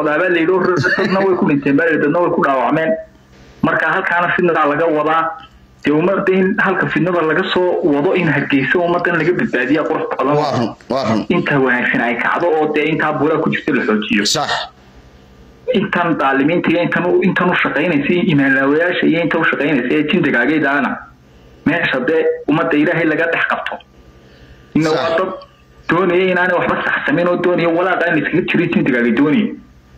socdaa baa layidhi oo dadna way ku dhinteen baa layidhi dadna way ku dhaawacmeen marka halkaana fidnadaa laga wadaa dee ummadda in halka fidnada laga soo wado in hargeysa ummaddan laga badbaadiya qurux badan waa run waa run inta wanaagsan ay kacdo oo dee intaa buuraa ku jirta la xoojiyo sax intan daalimiinta iyo intan u- intan u shaqaynaysa iyo imaanlaawayaasha iyo inta u shaqaynaysa ee jindagaagaydaana meesha dee ummadda ilaahay laga dhex qabto ina Sax. waa dad doonaya inaanay waxba saxsamin oo doonaya walaaqa in iskaga jiro jindagaagay doonaya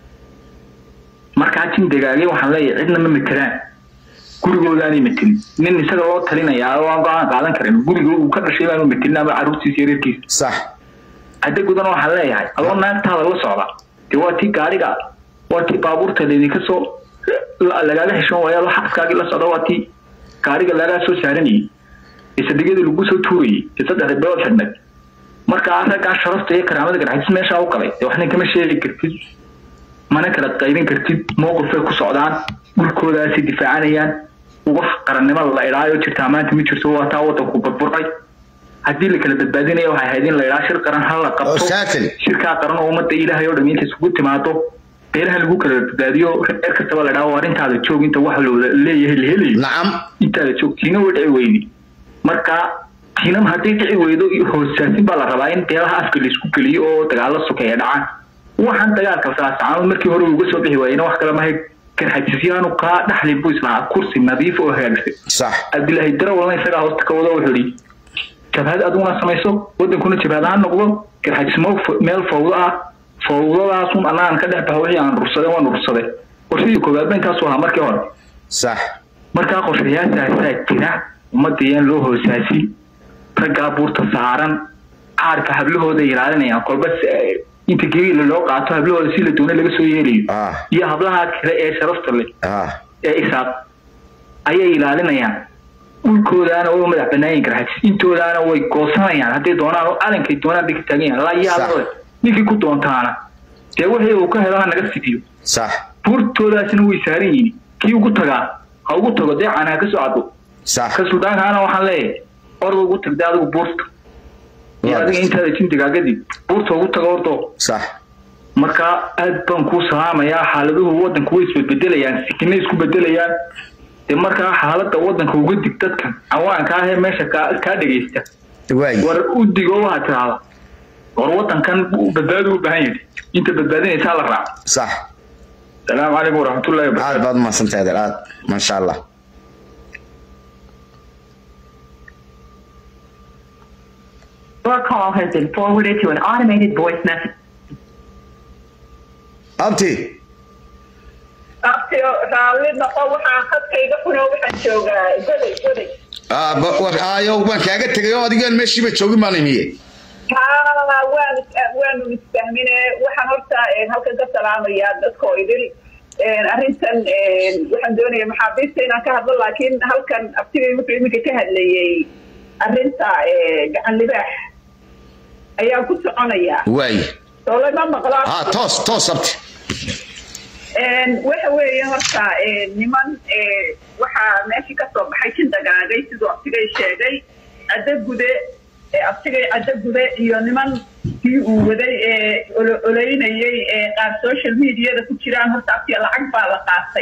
markaa jindagaagay waxaan leeyahay cidna ma matelaan gurigoodaanay matelin nin isaga loo talinayaa oo aan go-aan qaadan karin guriga uu ka dhashay baanu matelin ama carruurtiisa iyo reerkiisa sax hadda gudan waxaan leeyahay adoo naagtaada la socda dee waa tii gaariga waa tii baabuurta laydinka soo la- lagaaga heshoon waayo adoo xaskaagii la socda waa tii gaariga lagaa soo saaranayay ee sadegyada lagu soo tuurayay ee saddexda bilood xidhnayd marka raggaa sharafta iyo karaamada garxajis meeshaa u galay dee waxna kama sheegi kartid mana kala qaybin kartid mowqifay ku socdaan dhulkoodaasay difaacanayaan wax qarannimo la idhaayo jirtaa maanta ma jirto waa taa wadanku burburay haddii la kala badbaadinaya waxay ahayd in la idhaa shir qaran ha la oo qabto saakali shirkaa qaran oo ummadda ilaahay oo dham inta isugu timaado beelaha lagu kala badbaadiyo reer kastaba la dhaho arrintaada joog inta wax loola leeyahay la helayo nacam intaada joog tiina way dhici weydi marka tiinam haddii dhici weydo hoosaasin baa la rabaa in beelaha afka laisku geliyo oo dagaalo sokeeya dhacaan waxaan dagaalka saasacaanood markii hore uga soo bixi waayena wax kale mahay garxajisyaanu kaa dhaxli buu islahaa kursi nadiif oo hagaagsan sax cabdilaahi darawalna isagaa hoosta ka wado wuxuu yidhi jabhad aduguna samayso wadankuna jabhad ha noqdo garxajismo f- meel fawdo ah fawdadaasun annagaan ka dhex baxa wixii aan rursade waan rursade qorshadii koowaad ba intaasu ahaa markii hore sax markaa qorshayaashaasaa jira ummadda yaan loo hoosaasin raggaa buurta saaran caarka hablahooda ilaalinayaan kolba si- inta gebiila loo qaato hablahooda si la doona laga soo yeelayo ah iyo hablaha kale ee sharafta leh ah ee isaaq ayay ilaalinayaan dhulkoodaana way u madax banaayin garxajis intoodaana way goosanayaan hadday doonaan oo calankay doonaan bay ka taagan yahan laa yaabale ninkii ku doontaana dee wixii uu ka helo ha naga fidiyo sax buurtoodaasina way saaran yihiin kii ugu tagaa ha ugu tago dee caanaha ka soo cado sax ka suldaankaana waxaan leeyahay orda ugu tagda adigu buurta iyo adiga intaada jindigaagadib buurta ugu tago ordo sax marka aad baan kuu salaamayaa xaaladuhu wadanku way isbedbedelayaan sikina isku bedelayaan dee markaa xaaladda wadanka uga dig dadkan cawaanka ah ee meesha kaa kaa dhegaysta waay war u digo waxaad tiraahda war wadankan badbaadu u baahan yahay inta badbaadinaysaa la raaco sax salaamu calaykum waraxmatullahi wabarakatu aad baad umahadsantahay adeer aad maasha allah Your call has been forwarded to an automated voice message. abti abtiyo raalli noqo waxaan khadkayga xuno waxaan joogaa goday goday ah ba- wa- aayo waan kaaga tegay oo adigaan meeshiiba joogin baan imiye haa waan waanu isfahmine waxaan horta eh, halkan ka salaamayaa dadkoo idil Eh, arrintan eh, waxaan doonaya maxaabiista inaan ka hadlo laakiin halkan abtigay wuxuu iminka ka hadlayay arrinta eh, gacan libaax ayaan ku soconayaa waay soole ma maqlaa ha toos toos abti Een, waxa weeye horta een, niman ee, waxaa meeshii ka soo baxay jin dagaagay siduu abtigay sheegay caddo gude ee abtigay caddo gude iyo niman kii uu waday ee olo- oleynayay ee qaar social mediada ku jiraan horta abtiga lacag baa la qaatay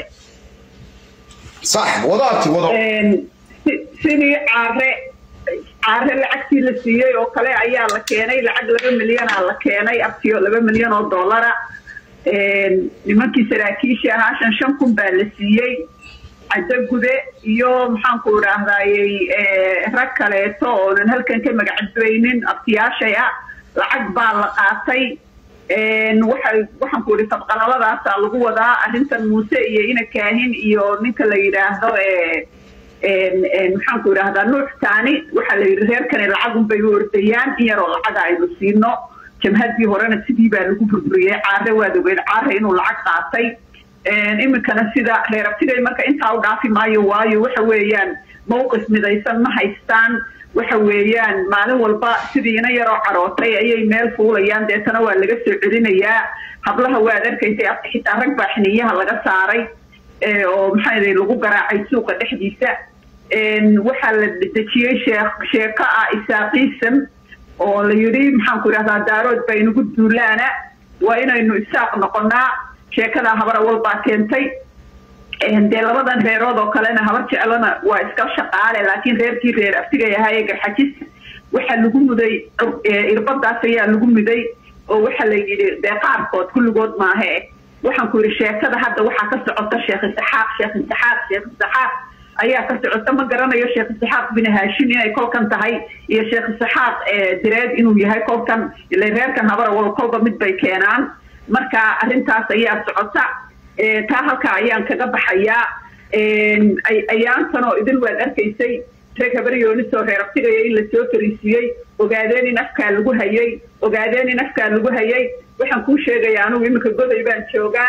sax wado abti wado Een, si- sidii caare caare lacagtii la siiyey oo kale ayaa la keenay lacag laba milyanaa la keenay abtiyo laba milyan oo dollara Een, nimankii saraakiishii ahaa shan shan kun baa la siiyey caddo gude iyo maxaanku idhaahdayey rag kaleeto oonan halkan ka magacadbaynin abtiyaashay ah lacag baa la qaatay Een, waxay waxaan ku idhi tabqalaladaasa lagu wadaa arrintan muuse iyo ina kaahin iyo ninka la yidhaahdo ee een- een maxaan ku idhaahdaa nuux taani waxaa la yidhi reerkani lacagunbay u ordayaan in yaroo lacaga aynu siino jamhadii horena sidii baa lagu burburiyey caare waad ogeed caare inuu lacag qaatay Een, iminkana sida reer abtigay marka intaa u dhaafi maayo waayo waxa weeyaan mowqif midaysan ma haystaan waxa weeyaan maalin walba sidii ina yaroo carootay ayay meel fuulayaan deetana waa laga soo celinayaa hablaha waad arkaysay abti xitaa rag baa xiniyaha laga saaray ee, oo maxaa yidhi lagu garaacay suuqa dhexdiisa Een, waxaa la dejiyey sheek sheeko ah isaaqiisam oo la yidhi maxaan ku idhahdaa daarood baa inugu duulaana waa inaynu isaaq noqonaa sheekadaa habar awal baa keentay dee labadan reerood oo kalena habar jeclana waa iska shaqaale laakiin reerkii reer aftigay ahaaye garxajis waxaa lagu muday irbadaas ayaa lagu muday oo waxaa la yidhi dee qaarkood kulligood maahe waxaan ku yidhi sheekada hadda waxaa ka socota sheekh isaxaaq sheekh isaxaaq sheekh isaxaaq ayaa ka socota ma garanayo sheekh isaxaaq bin haashim inay kolkan tahay iyo sheekh isaxaaq direed inuu yahay kolkan ile reerkan habar awal kolba mid bay keenaan marka arrintaas ayaa socota taa halkaa ayaan kaga baxayaa ayaantan oo idin waad arkaysay reeg habaryoonisoo reer abtigaya in lasoo fariisiiyey ogaadeen in afkaa lagu hayay ogaadeen in afkaa lagu hayay waxaan kuu sheegaya anugu iminka goday baan joogaa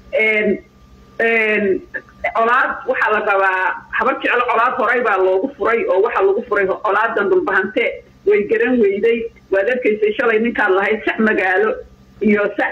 colaad waxaa la rabaa habar jeclo colaad horay baa loogu furay oo waxaa lagu furay colaadan dhulbahante way garan weyday waad arkaysay shalay ninkaad lahayd sac magaalo iyo sac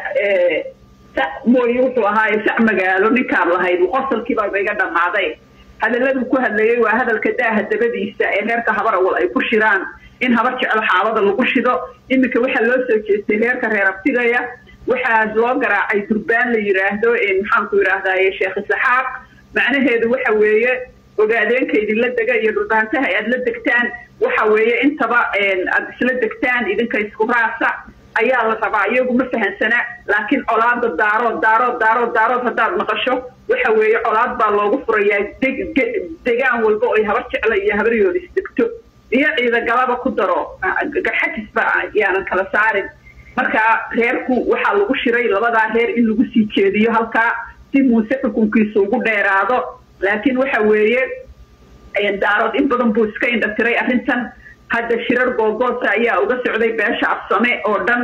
sac mooye wuxuu ahaaye sac magaalo ninkaad lahayd qosalkiibaa iga dhammaaday hadalladuu ku hadlayay waa hadalka daaha dabadiisa ee reerka habar awal ay ku shiraan in habar jeclo xaabada lagu shido iminka waxaa loo soo jeestay reerka reer abtigaya waxaa loo garaacay durbaan la yidhaahdo maxaanku yidhaahdaye sheekh isaxaaq macnaheedu waxa weeye ogaadeenka idinla dega iyo dhulbaantaha aad la degtaan waxa weeye intaba aad isla degtaan idinka isku raasa ayaa la rabaa iyagu ma fahansana laakiin colaada daarood daarood daarood daarood haddaad maqasho waxa weeye colaad baa loogu furayaa degaan walba oy habar jecla iyo habaryoonis degto iyo ciidagalaba ku daro garxajisba yaanan kala saarin marka reerku waxaa lagu shiray labadaa reer in lagu sii jeediyo halkaa si muuse xukunkiisa ugu dheeraado laakiin waxa weeye daarood in badan buu iska indhatiray arrintan hadda shirar googoosa ayaa uga socday beesha afsame oo dhan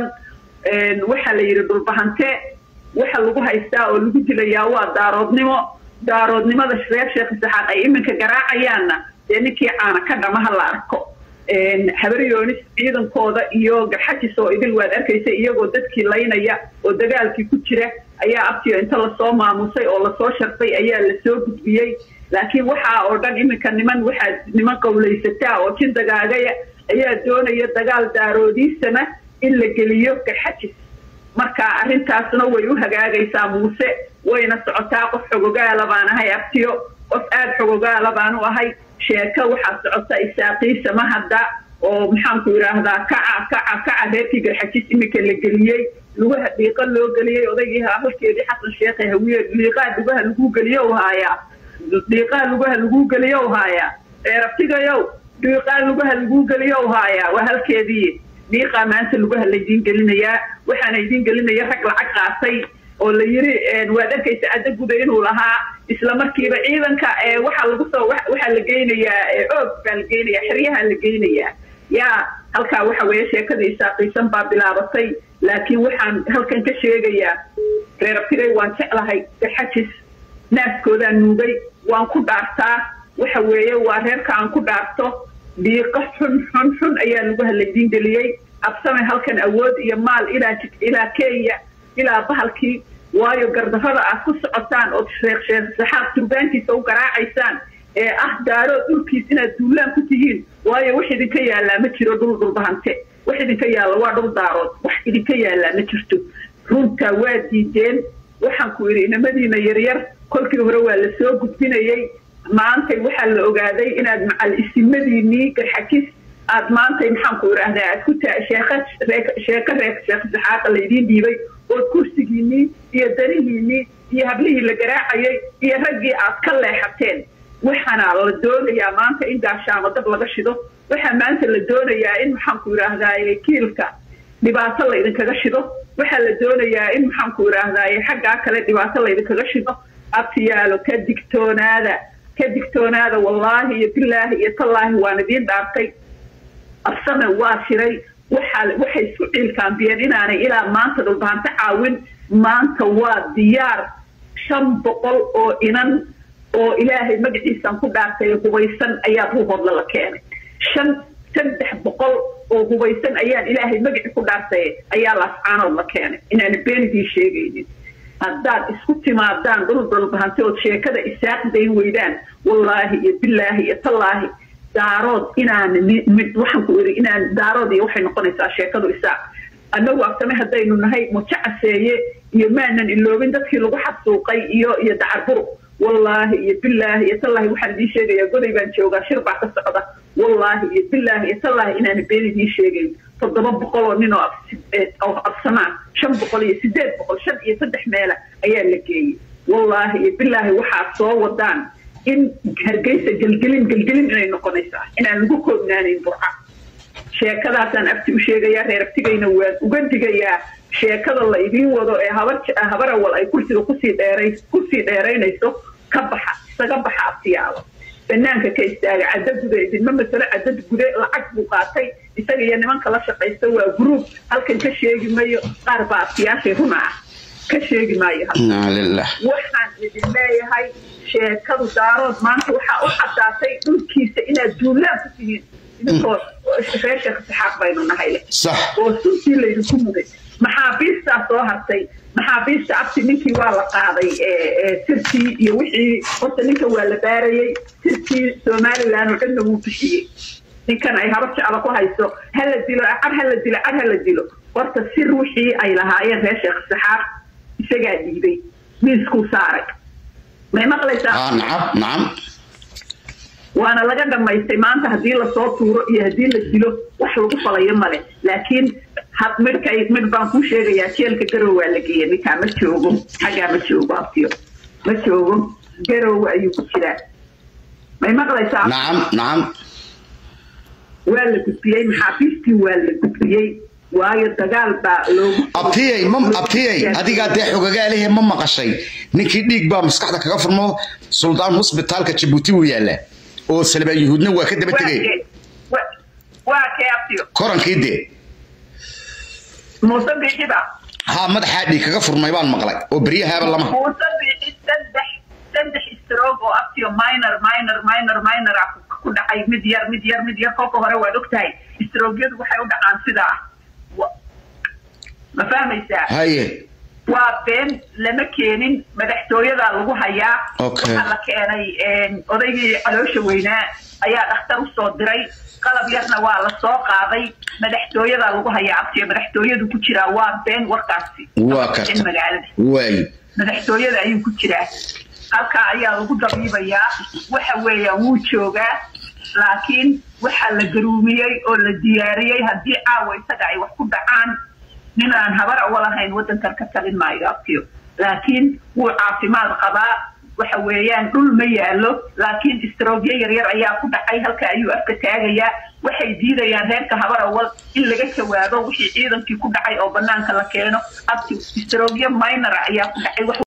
waxaa la yidhi dhulbahante waxa lagu haystaa oo lagu dilayaa waa daaroodnimo daaroodnimada reer sheekh isaxaaq ay iminka garaacayaanna dee ninkii caana ka dhama ha la arko habaryoonis ciidankooda iyo garxajis oo idil waad arkaysa iyagoo dadkii laynaya oo dagaalkii ku jira ayaa abtiyo inta lasoo maamusay oo lasoo sharfay ayaa lasoo gudbiyey laakiin waxaa oo dhan iminka niman waxaa niman qowlaysataa oo jin dagaagaya ayaa doonaya dagaal daaroodiisana in la geliyo garxajis marka arrintaasna way u hagaagaysaa muuse wayna socotaa qof xogogaala baan ahay abtiyo qof aada xogogaala baan u ahay sheeko waxaa socota isaaqiisa mahadda oo maxaanku yidhaahdaa kaca kaca kaca reerkii garxajis iminka la geliyey lugaha dhiiqa loo geliyey odaygii halkeedii xasan sheekhe hawiye dhiiqaa lugaha lagu geliyo u haayaa dhiiqaa lugaha lagu geliyo u haayaa reerabtigayow dhiiqaa lugaha lagu geliyo u haayaa waa halkeedii dhiiqaa maanta lugaha laydiin gelinayaa waxaana idiin gelinaya rag lacag qaatay oo la yiri waad arkaysa cadda guda inuu lahaa isla markiiba ciidanka waxaa lagu soo waxaa la geynayaa oog baa la geynayaa xeryaha la geynayaa yaa halkaa waxa weeye sheekadii isaaqiisan baa bilaabatay laakiin waxaan halkan ka sheegayaa reerabtigay waan jeclahay garxajis naaskoodaan nuugay waan ku dhaartaa waxa weeye waa reerka aan ku dhaarto dhiiqo xun xun xun ayaa laguha laydiin geliyey absame halkan awood iyo maal ilaa ilaa kenya ilaa bahalkii waayo gardarrada aad ku socotaan ood sheekh sheekh saxaaq turbaankiisa u garaacaysaan ee ah daaro dhulkiis inaad duulaan ku tihiin waayo wax idinka yaallaa ma jiro dhul dhulbahante wax idinka yaalla waa dhul daarood wax idinka yaallaa ma jirto runtaa waa diideen waxaan ku yidhi inamadiina yaryar kolkii hore waa la soo gudbinayey maantay waxaa la ogaaday inaad macal isimadiinii garxajis aad maantay maxaanku idhaahdaa aad ku taa sheeka sheeko reer sheekh saxaaqa laydiin dhiibay ood kursigiinii iyo danihiinii iyo hablihii la garaacayay iyo raggii aad ka leexateen waxaana la doonayaa maanta in gaashaamo dab laga shido waxaa maanta la doonayaa in maxaanku idhaahdaaye kiilka dhibaato laydinkaga shido waxaa la doonayaa in maxaanku idhaahdaaye xaggaa kale dhibaato laydinkaga shido abtiyaalo ka digtoonaada ka digtoonaada wallaahi iyo bilaahi iyo tallaahi waan idiin dhaartay absame waa shiray waxaa waxay isku ciilkaambiyeen inaanay ilaa maanta dhulbahanto caawin maanta waa diyaar shan boqol oo inan oo ilaahay magaciisaan ku dhaartay hubaysan ayaa ruuhoodla la keenay shan saddex boqol oo hubaysan ayaan ilaahay magaci ku dhaartay ayaa laascaanood la keenay inaana beenidii sheegaynin haddaad isku timaadaan dhul dhulbahante ood sheekada isaaq dayn weydaan wallaahi iyo bilaahi iyo tallaahi daarood inaan waxaan ku iri inaan daarood iyo waxay noqonaysaa sheekadu isaaq annagu abtame haddaynu nahay mujo caseeye iyo maanan iloobin dadkii lagu xasuuqay iyo iyo dacarburu wallaahi iyo bilaahi iyo tallaahi waxaan idiin sheegayaa goday baan joogaa shir baa ka socda wallaahi iyo bilaahi iyo tallaahi inaan been idiin sheegayn toddoba boqol oo nin oo oo absamaan shan boqol iyo sideed boqol shan iyo saddex meela ayaa la geeyey wallaahi iyo bilaahi waxaad soo wadaan in hargeysa gelgelin gelgelin inay noqonaysaa inaan lagu koobnaanayn burca sheekadaasaan abti u sheegayaa reer abtigayna waan uga digayaa sheekada la idiin wado ee habar habarawal ay kursiga kusii dheeray kusii dheeraynayso ka baxa isaga baxa abtiyaalo banaanka ka istaaga cadda gude idinma masalo cadad gude lacag buu qaatay isaga iyo nimanka la shaqaysta waa gruub halkan ka sheegi mayo qaar baa abtiyaashay runa ah ka sheegi maayo inaa lilah waxaan idin leeyahay sheekadu daarood maanta waxaa u caddaatay dhulkiisa inaad duulaan ku tihiin idinkoo reer sheekh saxaaq baynu nahay leh sax oo suntii laydinku muday maxaabiistaa soo hartay maxaabiista abti ninkii waa la qaaday sirtii iyo wixii horta ninka waa la baarayey sirtii somalilan oo dhanna wuu bixiyey ninkan ay haba jeclo ku hayso hala dilo cad hala dilo cad hala dilo horta sir wixii ay lahaayeen reer sheekh saxaaq isagaa dhiibay miiskuu saaray may maqlaysaa aa nacam nacam waana laga dhamaystay maanta haddii lasoo tuuro iyo haddii la dilo wax lagu falayo male laakiin had midhkay midh baan kuu sheegayaa jeelka garow waa la geeya ninkaa ma joogo xaggaa ma joogo abtiyo ma joogo garow ayuu ku jiraa may maqlaysaa nacam nacam waa la gudbiyey maxaabiistii waa la gudbiyey waayo dagaal baa loogu abtiyey ma abtiyey adigaa dee xogagaalehe ma maqashay ninkii dhiig baa maskaxda kaga furmo suldaan hosbitaalka jabuuti wuu yaallaa oo salbaan yuhuudna waa ka daba tegay waa kee abtiyo korankii dee muuse biixiba haa madaxaa dhiig kaga furmay baan maqlay oo beryahaaba lama muuse biixi saddex saddex stroog oo abtiyo minor minor minor minor ah ku dhacay mid yar mid yar mid yar kolka hore waad ogtahay stroogyadu waxay u dhacaan sidaa Wa- ma fahmaysaa haye waa been lama keenin madaxtooyadaa lagu hayaa Okay. waxaa la keenay odaygii caloosha weynaa ayaa dhakhtar usoo diray qalab yarna waa la soo qaaday madaxtooyadaa lagu hayaa abtiyo madaxtooyadu ku jiraa waa been warkaasi waa in karta magaalada waayo madaxtooyada ayuu ku jiraa halkaa ayaa lagu dabiibayaa waxa weeyaan wuu joogaa laakiin waxaa la garuumiyey oo la diyaariyey haddii caawa isaga ay wax ku dhacaan nin aan habar walahayn waddankan ka talin maayo abtiyo laakiin wuu caafimaad qabaa waxa weeyaan dhul ma yaalo laakiin istroogyo yaryar ayaa ku dhacay halka ayuu afka taagayaa waxay diidayaan reerka habar awal in laga jawaabo wixii ciidankii ku dhacay oo banaanka la keeno abti istroogyo minor ayaa ku dhacay wax